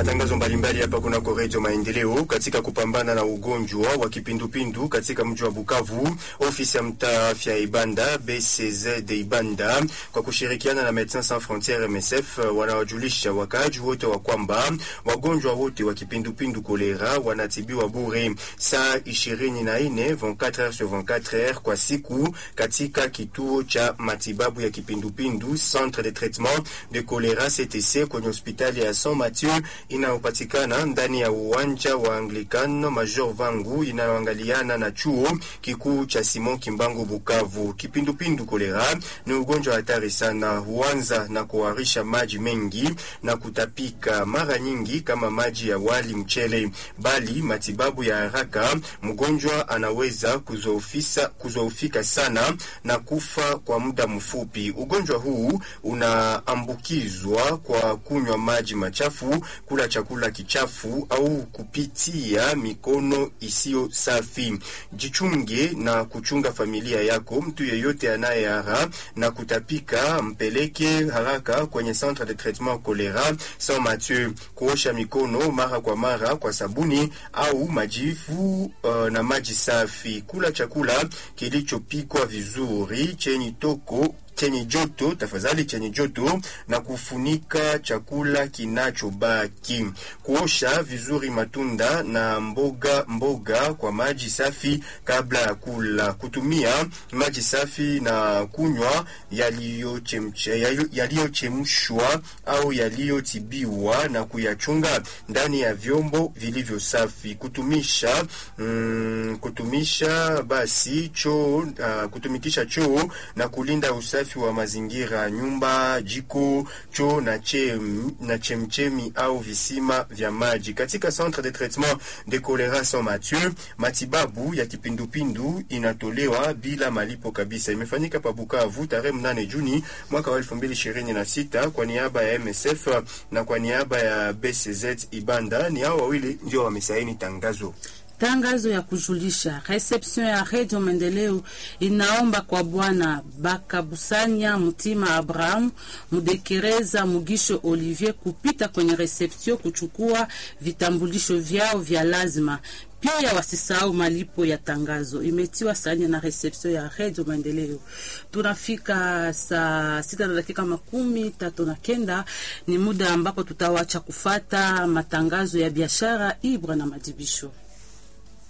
matangazo mbalimbali hapa kunako Redio Maendeleo katika kupambana na ugonjwa wa kipindupindu katika mji wa Bukavu. Ofisi ya mtaa afya Ibanda BCZ Ibanda kwa kushirikiana na Medecins Sans Frontieres MSF wanawajulisha wakaaji wote wa kwamba wagonjwa wote wa kipindupindu kolera wanatibiwa bure saa 24 24 heures sur 24 heures kwa siku katika kituo cha matibabu ya kipindupindu Centre de Traitement de Cholera CTC kwenye hospitali ya Saint Mathieu inayopatikana ndani ya uwanja wa Anglican Major Vangu inayoangaliana na chuo kikuu cha Simon Kimbangu Bukavu. Kipindupindu kolera ni ugonjwa hatari sana, huanza na kuharisha maji mengi na kutapika, mara nyingi kama maji ya wali mchele, bali matibabu ya haraka mgonjwa anaweza kuzoofisa kuzoofika sana na kufa kwa muda mfupi. Ugonjwa huu unaambukizwa kwa kunywa maji machafu, kula chakula kichafu au kupitia mikono isiyo safi. Jichunge na kuchunga familia yako. Mtu yeyote anayehara na kutapika mpeleke haraka kwenye centre de traitement cholera Saint Mathieu. Kuosha mikono mara kwa mara kwa sabuni au majivu uh, na maji safi. Kula chakula kilichopikwa vizuri chenye toko chenye joto tafadhali, chenye joto na kufunika chakula kinachobaki. Kuosha vizuri matunda na mboga mboga kwa maji safi kabla ya kula. Kutumia maji safi na kunywa yaliyochemshwa au yaliyotibiwa na kuyachunga ndani ya vyombo vilivyo safi. Kutumisha mm, kutumisha basi choo uh, kutumikisha choo na kulinda usafi wa mazingira, nyumba, jiko, choo na chem, na chemchemi au visima vya maji. Katika Centre de Traitement de Cholera Saint Mathieu, matibabu ya kipindupindu inatolewa bila malipo kabisa. Imefanyika pa Bukavu tarehe mnane Juni mwaka wa 2026 kwa niaba ya MSF na kwa niaba ya BCZ Ibanda. Ni hao wawili ndio wamesaini tangazo. Tangazo ya kujulisha reception ya Radio Maendeleo inaomba kwa Bwana Bakabusanya Mutima Abraham Mudekereza Mugisho Olivier kupita kwenye reception kuchukua vitambulisho vyao vya lazima. Pia wasisahau malipo ya tangazo. Imetiwa saini na reception ya Radio Maendeleo. Tunafika saa sita na dakika makumi tatu na kenda. Ni muda ambapo tutawacha kufata matangazo ya biashara, ibra na madibisho.